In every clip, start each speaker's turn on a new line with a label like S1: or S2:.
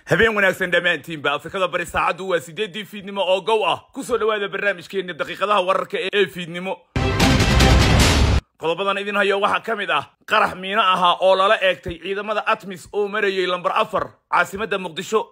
S1: habeen wanaagsan dhammaantiinba afrikada bari saacaddu waa siddeeddii fiidnimo oo gow ah ku soo dhowaada barnaamijkeenna daqiiqadaha wararka ee fiidnimo qodobadan idin hayo waxaa ka mid ah qarax miino ahaa oo lala eegtay ciidamada atmis oo marayay lambar afar caasimadda muqdisho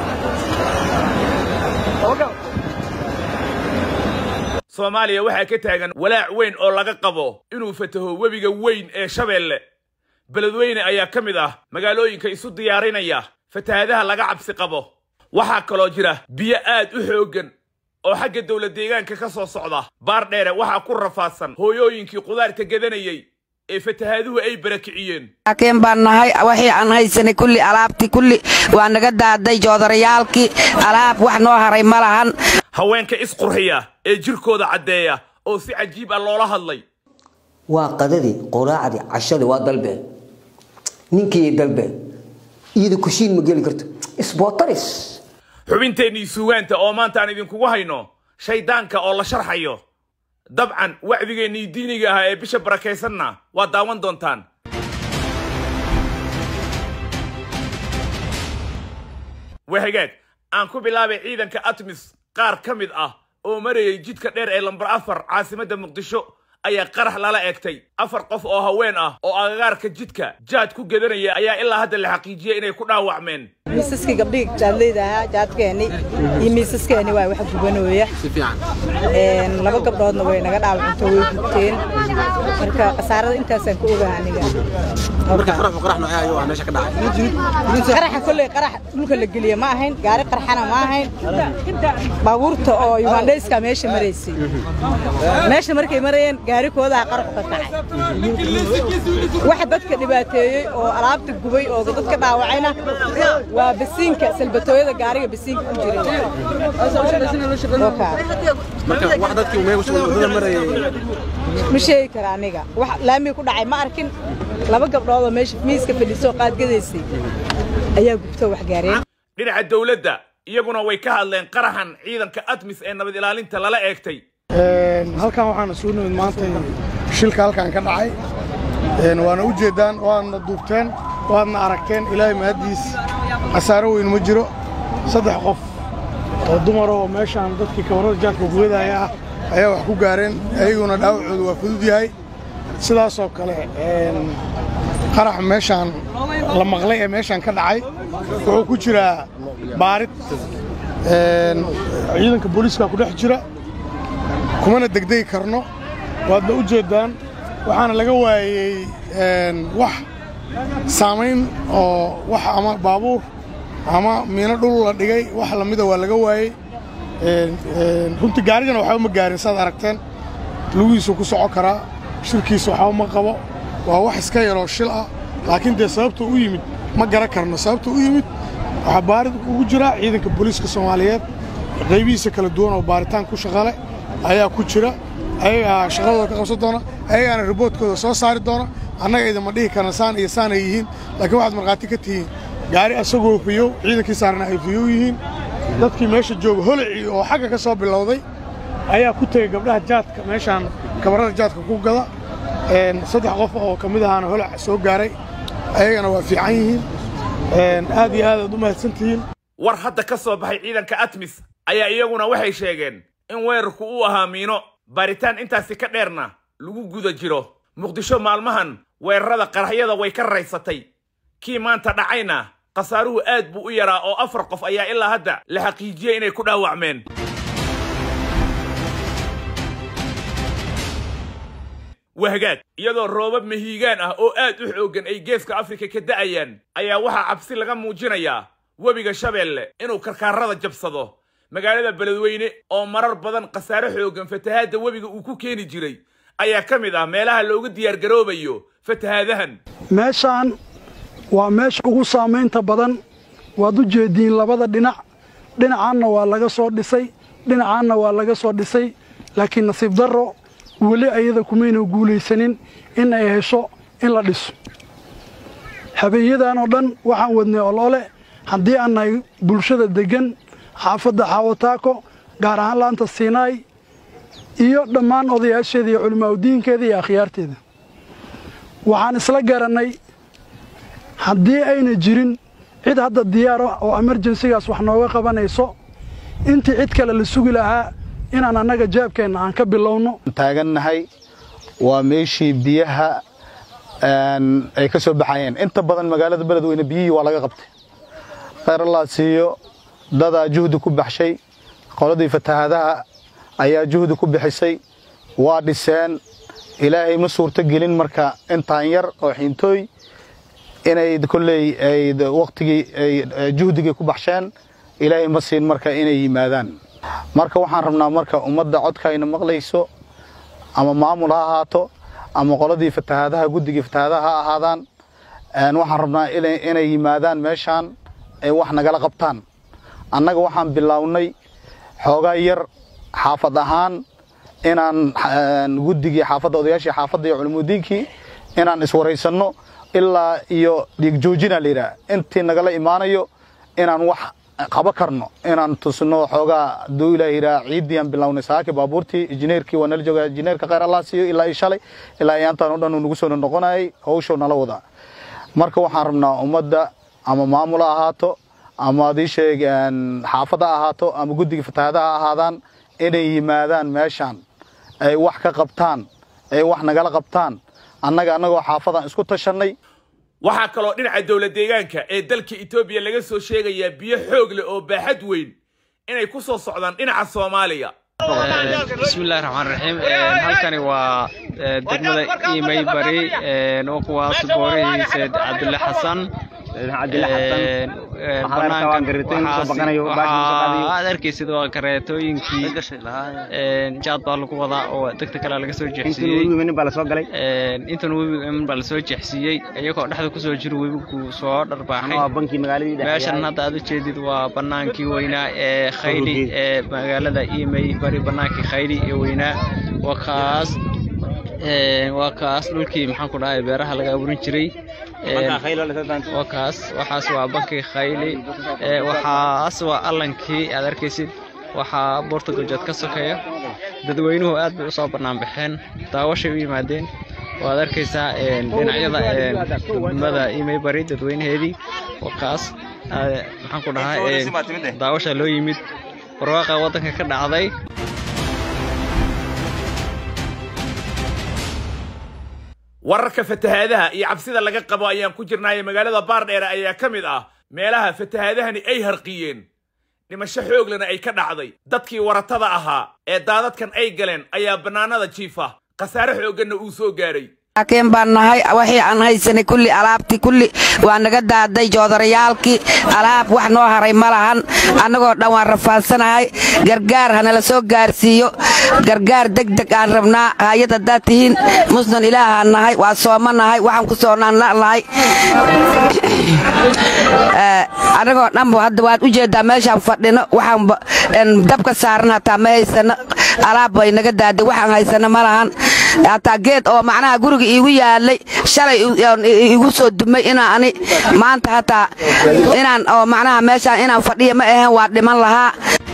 S1: soomaaliya waxaa ka taagan walaac weyn oo laga qabo inuu fataho webiga weyn ee shabeelle beledweyne ayaa ka mid ah magaalooyinka isu diyaarinaya fatahaadaha laga cabsi qabo waxaa kaloo jira biyo aad u xooggan oo xagga dowla deegaanka ka soo socda baar dheere waxaa ku rafaadsan hooyooyinkii qudaarta gadanayay ee fatahaaduhu ay barakiciyeen
S2: laakiin baan nahay waxii aan haysanay kulli alaabtii kulli waa naga daaday joodarayaalkii alaab wax noo haray ma lahan
S1: haweenka isqurxiya ee jirkooda caddeeya oo si cajiib ah loola hadlay
S3: waa qadadii quraacdii cashadii waa dalbeen ninkii dalbeen iyada kushiin ma geli karto isbootaris
S1: xubinteennii suugaanta oo maanta aan idinkugu hayno shayddaanka oo la sharxayo dabcan wacdigeennii diiniga ahaa ee bisha barakaysanna waa daawan doontaan waa hagaag aan ku bilaabay ciidanka atmis qaar ka mid ah oo marayay jidka dheer ee lambar afar caasimadda muqdisho ayaa qarax lala eegtay afar qof oo haween ah oo agagaarka jidka jaad ku gedanaya ayaa ilaa hadda la xaqiijiyey inay ku dhaawacmeen
S4: miisaskii gabdhihii jaadleyda ahaa jaadkeeni iyo miisaskeeni waa wax gubanooya laba gabdhoodna way naga dhaawacunto way gubteen marka khasaarada intaasaan ka ogaha aniga qaraxa kolley qarax dhulka la geliya ma ahayn gaari qarxana ma ahayn baabuurta oo yugandhayska meesha maraysay meesha markay marayeen gaarikoodaa qaraxu ka kacay waxa dadka dhibaateeyey oo alaabta gubay oo dadka dhaawacayna waa basiinka salbatooyada gaariga basiinka ku jiray ma sheegi kara aniga wax laamii ku dhacay ma arkin laba gabdhoodoo meesha miiska fadhiisoo qaadgadaysay ayaa gubtoo wax gaareen
S1: dhinaca dowladda iyaguna way ka hadleen qaraxan ciidanka atmis ee nabad ilaalinta lala eegtay
S5: halkan waxaana soo nimid maanta shilka halkan ka dhacay waana u jeeddaan waadna duubteen waadna aragteen ilaahay mahaddiis khasaaro weyn ma jiro saddex qof oo dumaroo meeshaan dadkii kabarada jaadka gubadaaya ah ayaa wax ku gaareen ayaguna dhaawacoodu waa fudud yahay sidaasoo kale qarax meeshaan la maqlay ee meeshaan ka dhacay wuxuu ku jiraa baarid ciidanka booliiska ku dhex jira kumana degdegi karno waadna u jeeddaan waxaana laga waayey wax saamayn oo wax ama baabuur ama miino dhul la dhigay wax lamida waa laga waayey runtii gaarigana waxba ma gaarin saad aragteen lugihiisuu ku soco karaa shirkiisa waxba ma qabo waa wax iska yaroo shil ah laakiin dee sababta u yimid ma garan karno sababta u yimid waxaa baarid ugu jira ciidanka booliiska soomaaliyeed qaybihiisa kala duwan oo baaritaan ku shaqale ayaa ku jira ayagaa shaqadooda ka qabsan doona ayagaana riboodkooda soo saari doona annaga idinma dhihi karna saan iyo saanay yihiin laakiin waxaad markhaati ka tihiin gaari asagoo fiyow ciidankii saarna ay fiyow yihiin dadkii meesha jooga holicii oo xagga ka soo bilowday ayaa ku tegey gabdhaha jaadka meeshaan kabarada jaadka ku gada saddex qof oo ka mid ahaana holac soo gaaray ayagana waa fiican yihiin aad iyo aad aad u mahadsan tihiin
S1: war hadda ka soo baxay ciidanka atmis ayaa iyaguna waxay sheegeen in weerarku uu ahaa miino baaritaan intaasi ka dheerna lagu guda jiro muqdisho maalmahan weerarada qaraxyada way ka raysatay kii maanta dhacayna khasaaruhu aad buu u yaraa oo afar qof ayaa ilaa hadda la xaqiijiyey inay ku dhaawacmeen wahagaag iyadoo roobab mahiigaan ah oo aad u xooggan ay geeska afrika ka da'ayaan ayaa waxaa cabsi laga muujinayaa webiga shabeelle inuu karkaarada jabsado magaalada beledweyne oo marar badan khasaare xooggan fatahaadda webiga uu ku keeni jiray ayaa ka mid ah meelaha looga diyaargaroobayo fatahaadahan
S6: meeshaan waa meesha ugu saamaynta badan waad u jeediin labada dhinac dhinacaanna waa laga soo dhisay dhinacaanna waa laga soo dhisay laakiin nasiib darro weli ayada kumayna guulaysanin in ay hesho in la dhiso habeenyadan oo dhan waxaan wadnay olole haddii aan nahay bulshada deggan xaafadda xaawataako gaar ahaan laanta siinaay iyo dhammaan odayaasheeda iyo culimaauddiinkeeda iyo akhyaarteeda waxaan isla garannay haddii ayna jirin cid hadda diyaar ah oo emerjensigaas wax nooga qabanayso intii cid kale la sugi lahaa inaan annaga jaabkeenna aan ka bilowno
S7: taagannahay waa meeshii biyaha ay ka soo baxayeen inta badan magaalada beledweyne biyihii waa laga qabtay khayr allah siiyo dadaa juhdi ku baxshay qoladii fatahaadaha ayaa juhdi ku bixisay waa dhiseen ilaahay ma suurto gelin marka intaan yar oo xiintooy inay kolley ay waqtigii ay juhdigii ku baxsheen ilaahay ma siin marka inay yimaadaan marka waxaan rabnaa marka ummadda codkayna maqlayso ama maamul ha ahaato ama qoladii fatahaadaha guddigii fatahaadaha ha ahaadaan waxaan rabnaa inay yimaadaan meeshaan ay wax nagala qabtaan annaga waxaan bilownay xoogaa yar xaafad ahaan inaan guddigii xaafadda odayaashii xaafadda iyo culimudiinkii inaan iswaraysanno ilaa iyo dhiig joojina layidhaha intii nagala imaanayo inaan wax qaba karno inaan tusno xoogaa aduu ilaa yidhaha ciiddii aan bilownay saaki baabuurtii injineerkii waa nala jooga injineerka khayr allah siiyo ilaa iyo shalay ilaa iyaantaan o dhan uu nagu soo noqonayay hawshuu nala wadaa marka waxaan rabnaa ummadda ama maamul ha ahaato ama adii sheeg xaafad ha ahaato ama guddiga fatahaada ha ahaadaan inay yimaadaan meeshaan ay wax ka qabtaan ay wax nagala qabtaan annaga annagoo xaafadaan isku tashannay
S1: waxaa kaloo dhinaca dowla deegaanka ee dalka etoobiya laga soo sheegayaa biyo xoog leh oo baaxad weyn inay ku soo socdaan dhinaca soomaaliya
S8: bismillahi raxmaan raxiim halkani waa degmada imay bari oo kuwaas boorihiisa cabdulle xasan aad arkaysid waa kareetooyinkii jaad baa lagu wadaa oo degta kale laga soo jeexsiiyey intan webiga iman baa lasoo jeexsiiyey iyagoo dhexda kusoo jiro webigu soo dharbaaxay meeshan hadda aad ujeedid waa banaankii weynaa ee khayli ee magaalada imay bari banaankii khayli ee weynaa waa kaas waa kaas dhulkii maxaan ku dhahay beeraha laga abuurin jiray waa kaas waxaas waa bankii khayli waxaas waa allankii aad arkaysid waxaa buurta galjood ka sokeeya dadweynuhu aad bay usoo bannaan baxeen daawashay u yimaadeen waad arkaysaa dhinacyada degmada imay bari dadweynaheedii waa kaas maxaan ku dhahaa daawasha loo yimid barwaaqa waddanka ka dhacday
S1: wararka fatahaadaha iyo cabsida laga qabo ayaan ku jirnaaye magaalada baardheere ayaa ka mid ah meelaha fatahaadahani ay harqiyeen dhimasho xooglana ay ka dhacday dadkii waratada ahaa ee daadadkan ay galeen ayaa bannaanada jiifa khasaare xoogganna uu soo gaadhay
S2: laakiin baan nahay waxii aan haysanay kulli alaabtii kulli waa naga daaday joodarayaalkii alaab wax noo haray ma lahan annagoo dhan waan rafaadsanahay gargaar hanala soo gaarsiiyo gargaar degdeg aan rabnaa haayad haddaad tihiin musnan ilaahaan nahay waa sooma nahay waxaan ku soonanla'nahay annagoo dhanba hadda waad u jeeddaa meeshaan fadhino waxaan dabka saaran hataa ma haysano alaab bay naga daaday waxaan haysano ma lahan hataa geed oo macnaha guriga iigu yaalay shalay igu soo dumay inaa ani maanta hataa inaan oo macnaha meeshaan inaan fadhiya ma ahayn waa dhiman lahaa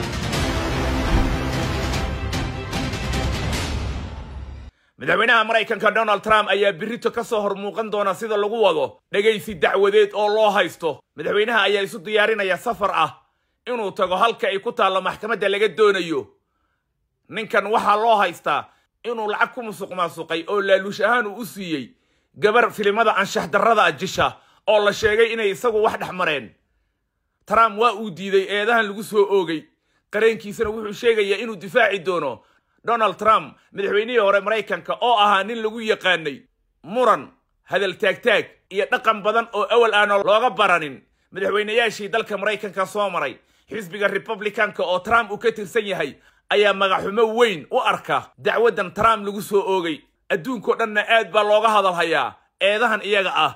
S1: madaxweynaha maraykanka donald trump ayaa birito ka soo hor muuqan doona sida lagu wado dhegaysi dacwadeed oo loo haysto madaxweynaha ayaa isu diyaarinaya safar ah inuu tago halka ay ku taallo maxkamadda laga doonayo ninkan waxaa loo haystaa inuu lacag ku musuq maasuqay oo laaluush ahaan uu u siiyey gabar filimada anshax darrada ah jisha oo la sheegay inay isagu wax dhex mareen trump waa uu diiday eedahan lagu soo oogay qareenkiisana wuxuu sheegayaa inuu difaaci doono donald trump madaxweynihii hore maraykanka oo ahaa nin lagu yaqaanay muran hadal taagtaag iyo dhaqan badan oo awal aana looga baranin madaxweynayaashii dalka maraykanka soo maray xisbiga republicanka oo trump uu ka tirsan yahay ayaa magaxumo weyn u arka dacwaddan trump lagu soo oogay adduunkao dhanna aad baa looga hadalhayaa eedahan iyaga ah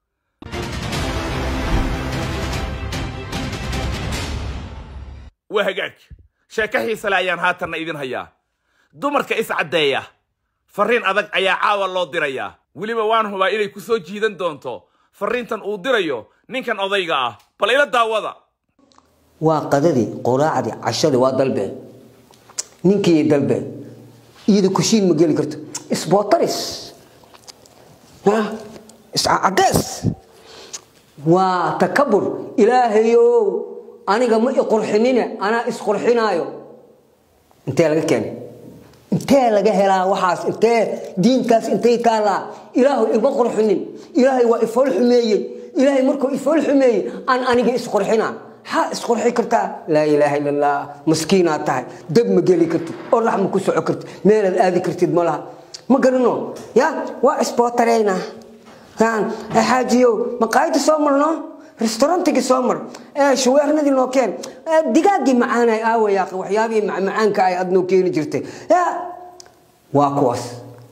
S1: waa hagaag sheeko xiisale ayaan haatanna idin hayaa dumarka iscaddeeya farriin adag ayaa caawa loo dirayaa weliba waan hubaa inay ku soo jiidan doonto farriintan uu dirayo ninkan odayga ah bal ila daawada
S3: waa qadadii quraacdii cashadii waa dalbeen ninkii dalbeen iyada kushiin ma geli karto isbootaris iscadees waa takabur ilaahayow aniga ma iqurxinine anaa isqurxinaayo intee laga keenay intee laga helaa waxaas intee diintaas intay taallaa ilaahu ima qurxinin ilaahay waa ifool xumeeyey ilaahay markuu ifool xumeeyey aan aniga isqurxinaa ha isqurxi kartaa laa ilaaha ila allah maskiinaad tahay dab ma geli kartid oo lax ma ku soco kartid meelaad aadi kartid ma laha ma garano ya waa isbootareynaa xaajiyow maqaayada soo marno restaurantigii soo mar shaweernadii noo keen digaaggii macaanay aawaya waxyaabihii macmacaanka ay aad noo keeni jirtay waa kuwaas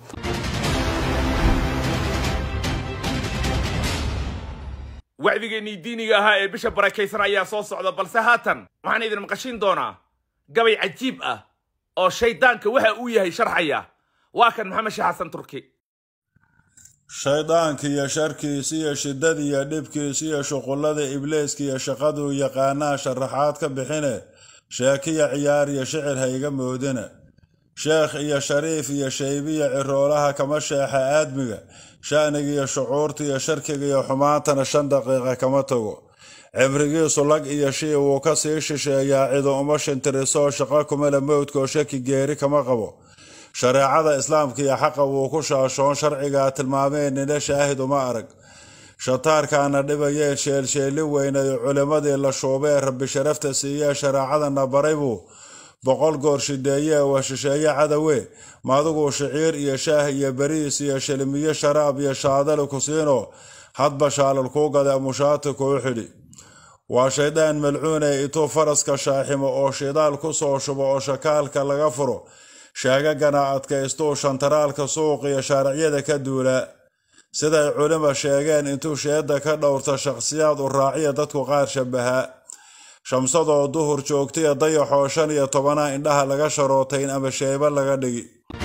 S1: wacdigeennii diiniga ahaa ee bisha barakaysan ayaa soo socda balse haatan waxaan idin maqashin doonaa gabay cajiib ah oo shayddaanka waxa uu yahay sharxaya waa kan maxamed sheekh xasan turki
S9: shayddaankiiyo sharkiisiyo shiddadiiyo dhibkiisiyo shuqullada ibliiskiiyo shaqaduu yaqaanaa sharaxaad ka bixine sheekiya ciyaar iyo shicir ha iga moodina sheekh iyo shariif iyo shaybiya ciroolaha kama sheexa aadmiga sha'nigiiyo shucuurtiiyo sharkigiiyo xumaantana shan daqiiqa kama tago cibrigiisu lag iyo shii wuu ka sii shisheeyaa cidu uma shintirisoo shaqo kumale mowdkoo shaki geeri kama qabo shareecada islaamka iyo xaqa wuu ku shaashoon sharcigaa tilmaameen nina shaahid uma arag shataarkaana dhibayee sheelsheeli weynayo culimmadii la shuubee rabbi sharafta siiyee shareecadana baray buu boqol goor shideeyee waa shisheeye cadawe maaduguu shiciir iyo shaah iyo bariis iyo shilmiyo sharaab iyo shaadali ku siino hadba shaalal kuu gade mushaati kuu xidhi waa shaydaan malcuune ituu faraska shaaximo oo shidaal ku soo shubo oo shakaalka laga furo sheegagana adkaystuu shantaraalka suuqiyo shaariciyada ka duulaa siday culima sheegeen intuu sheedda ka dhowrta shaqsiyaad u raaciya dadku qaar shabahaa shamsadoo duhur joogtaiyo dayaxoo shan iyo tobanaa indhaha laga sharootayn ama sheeba laga dhigi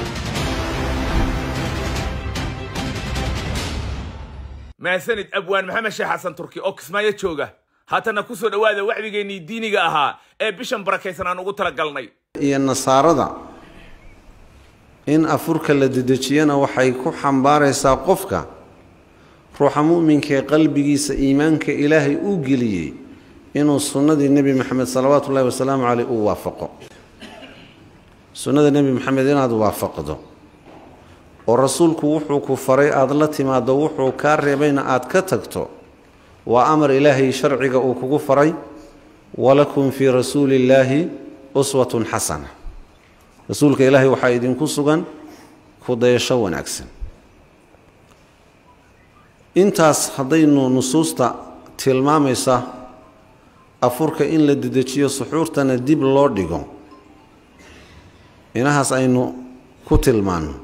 S1: maasanid abwaan maxamed sheekh xasan turki oo kismaayo jooga haatana ku soo dhowaada wacdigeennii diiniga ahaa ee bishan barakaysan aan ugu talagalnay
S10: iyo nasaarada in afurka la dedejiyana waxay ku xambaaraysaa qofka ruuxa mu'minka ee qalbigiisa iimaanka ilaahay uu geliyey inuu sunnadii nebi maxamed salawaatu ullahi wasalaamu caleyh uu waafaqo sunnada nebi maxamed inaad waafaqdo oo rasuulku wuxuu ku faray aada la timaaddo wuxuu kaa reebayna aad ka tagto waa amar ilaahay sharciga uu kugu faray walakum fii rasuuli illaahi uswatun xasana rasuulka ilaahay waxaa idinku sugan kudayasho wanaagsan intaas haddaynu nusuusta tilmaamaysa afurka in la dedejiyo suxuurtana dib loo dhigo inahaas aynu ku tilmaanno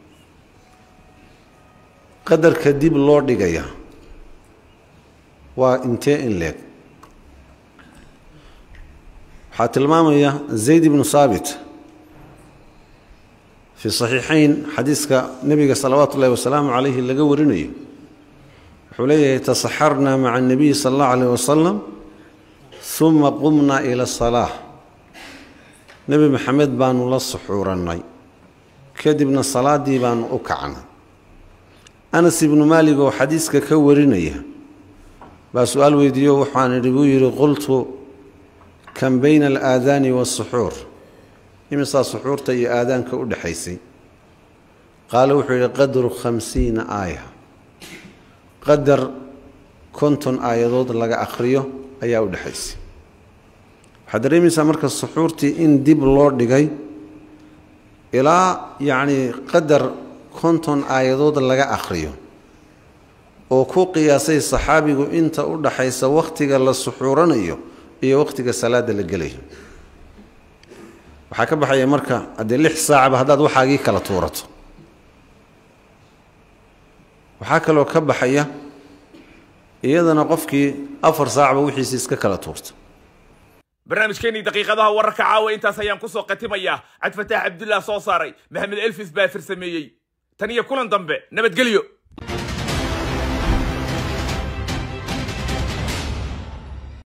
S10: qadarka dib loo dhigaya waa intee in leeg waxaa tilmaamaya zayd ibnu saabit fi saxiixayn xadiiska nebiga salawaatu ullahi wasalaamu calayhi laga warinayo wuxuu leeyahay tasaxarnaa maca annabiyi sala allahu calayh wasalam uma qumnaa ila asalaa nebi maxamed baanu la suxuurannay kadibna salaaddii baanu u kacnay anas ibnu maalig oo xadiiska ka warinaya baa su-aal weydiiyo waxaan idhi buu yidhi qultu kan bayna alaadaani waasuxuur imisaa suxuurta iyo aadaanka u dhexaysay qaale wuxuu yidhi qadru khamsiina aaya qadar konton aayadood laga akhriyo ayaa u dhexaysay waxaad dareemaysaa marka suxuurtii in dib loo dhigay ilaa yacnii qadar konton aayadood laga akhriyo oo ku qiyaasay saxaabigu inta u dhaxaysa wakhtiga la suxuuranayo iyo wakhtiga salaadda la gelayo waxaa ka baxaya marka haddee lix saacaba haddaad waxaagii kala tuurato waxaa kaloo ka baxaya iyadana qofkii afar saacba wixiisi iska kala tuurta
S1: barnaamijkeennii daqiiqadaha wararka caawa intaas ayaan ku soo khatimayaa cabdifataax cabdullah soo saaray maxamed elfis baa firsameeyey tan iyo kulan dambe nabadgelyo